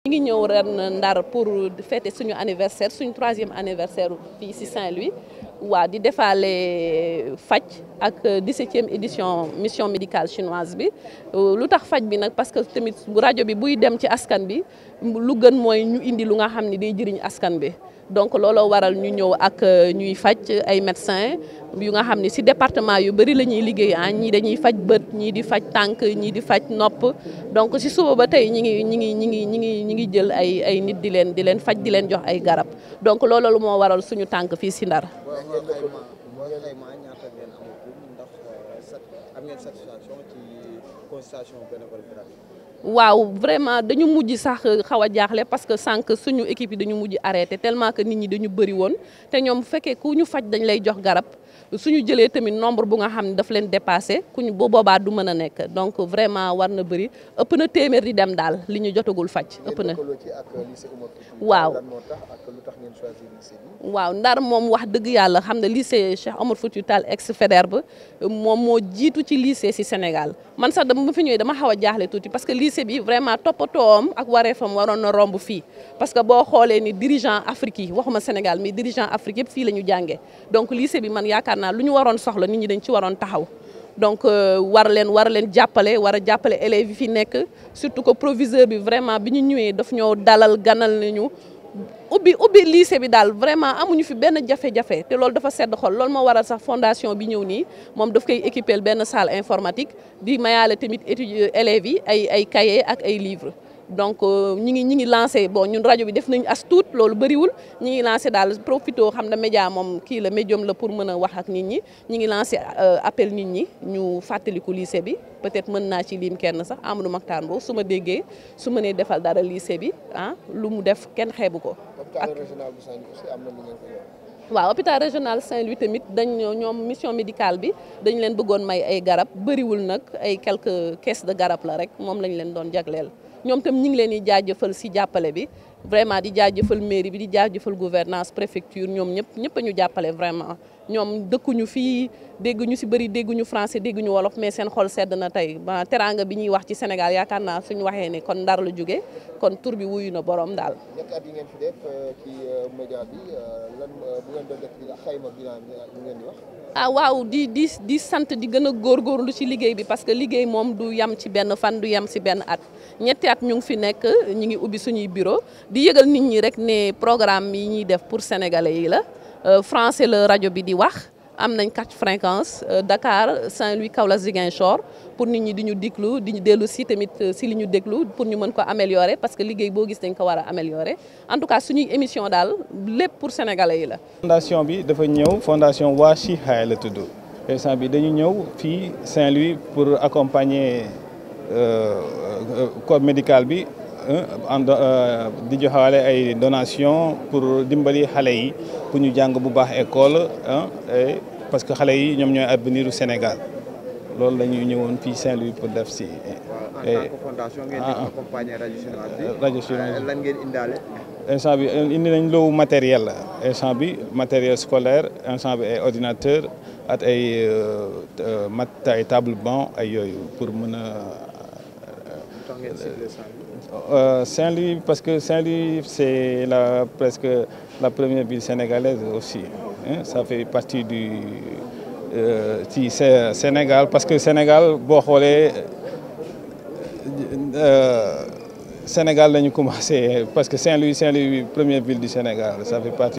ñu ngi ñëw ren Ndar pour fêter suñu anniversaire suñu troisième anniversaire fii ci Saint-Louis waa di defaale faj ak 17e édition mission médicale chinoise bi lu tax faj bi nag parce que tamit rajo bi buy dem ci askan bi lu gën mooy ñu indi lu nga xam ne day jëriñ askan bi donc looloo waral ñu ñëw ak ñuy faj ay médecins yu nga xam ne ci département yu bëri la ñuy liggéey ah ñii dañuy faj bët ñii di faj tànk ñii di faj nopp donc ci suba ba tey ñi ngi ñi ngi ñi ngi ñi ngi ñi ngi jël ay ay nit di leen di leen faj di leen jox ay garab donc loolu moo waral suñu tànk fii ci Ndar. waaw vraiment dañu mujj sax xaw a jaaxle parce que sànq suñu équipe yi dañu mujj arrêté tellement que nit ñi dañu bëri woon te ñoom bu fekkee ku ñu faj dañ lay jox garab suñu jëlee tamit nombre bu nga xam ne daf leen dépassé kuñ bu boobaa du mën a nekk donc vraiment war na bëri ëpp na téeméer di dem daal li ñu jotagul faj ëpp na waaw waaw Ndar moom wax dëgg yàlla xam ne lycée Cheikh Omar Foutiyou Tall ex Faidherbe moom moo jiitu ci lycée ci Sénégal man sax dama fi ñëwee dama xaw a jaaxle tuuti parce que lycée bi vraiment toppatoom ak wareefam waroon na romb fii parce que boo xoolee ni dirigeant Afrique yi waxuma Sénégal mais dirigeant Afrique yëpp fii la ñu jàngee donc lycée bi man yaakaar naa lu ñu waroon soxla nit ñi dañ ci waroon taxaw donc war leen war leen jàppale war a jàppale élèves yi fi nekk surtout que proviseur bi vraiment bi ñu ñëwee daf ñoo dalal ganal nañu ubbi ubbi lycée bi daal vraiment amuñu fi benn jafe-jafe te loolu dafa sedd xol loolu moo waral sax fondation bi ñëw nii moom daf koy équiper benn salle informatique di mayaale tamit étudiants élèves yi ay ay cahiers ak ay livres donc ñi ngi ñi ngi lancé bon ñun rajo bi def nañu as tuut loolu bëriwul ñi ngi lancé daal profito xam na média moom kii la médium la pour mën a wax ak nit ñi ñi ngi lancé appel nit ñi ñu fàttaliku lycée bi peut-être mën naa ci lim kenn sax Amadou Mactar Mbow su ma déggee su mënee defal dara lycée bi ah lu mu def kenn xeebu ko. waaw hôpital régional Saint-Louis tamit dañ ñoom mission médicale bi dañ leen bëggoon may ay garab bëriwul nag ay quelques caisses de garab la rek moom lañ leen doon jagleel. ñoom tam ñu ngi leen di jaajëfal ci jàppale bi vraiment di jaajëfal mairie bi di jaajëfal gouvernance préfecture ñoom ñëpp ñëpp a ñu jàppale vraiment ñoom dëkkuñu fii dégguñu ci bëri dégguñu français dégguñu wolof mais seen xol sedd na tey ba teranga bi ñuy wax ci Sénégal yaakaar naa suñu waxee ne kon Ndar la jóge kon tur bi wuyu na borom daal. ñetti at yi ngeen fi def ci média bi lan bu ngeen doon def xayma bilan bi ngeen di wax. ah waaw di di di sant di gën a góorgóorlu ci liggéey bi parce que liggéey moom du yem ci benn fan du yem ci benn at ñetti at ñu ngi fi nekk ñu ngi ubbi suñuy bureau di yëgal nit ñi rek ne programme yi ñuy def pour sénégalais yi la français la rajo bi di wax am nañ quatre fréquences Dakar Saint-Louis Kaolack Ziguinchor pour nit ñi di ñu déglu di ñu dellu si tamit si li ñu déglu pour ñu mën ko améliorer parce que liggéey boo gis dañ ko war a améliorer en tout cas suñuy émission daal lépp pour sénégalais yi la. fondation bi dafa ñëw fondation waa Chihaay la tudd instant bi dañu ñëw fii Saint-Louis pour accompagner corps médical bi en di joxaale ay donation pour dimbali xale yi pour ñu jàng bu baax école parce que xale yi ñoom ñooy avenir u Sénégal loolu la ñuy ñëwoon fii Saint-Louis pour def si. en tant que fondation ngeen di accompagner rajo chinoise bi. rajo chinoise lan ngeen indaale. instant bi indi nañ lowu matériel la instant bi matériel scolaire instant bi ay ordinateur ak ay mat ay table banc ay yooyu pour mën a. Saint-Louis parce que Saint-Louis c'est la presque la première ville sénégalaise aussi hein, ça fait partie du ci Sénégal parce que Sénégal boo xoolee Sénégal la ñu commencé parce que Saint-Louis Saint-Louis première ville du Sénégal ça fait partie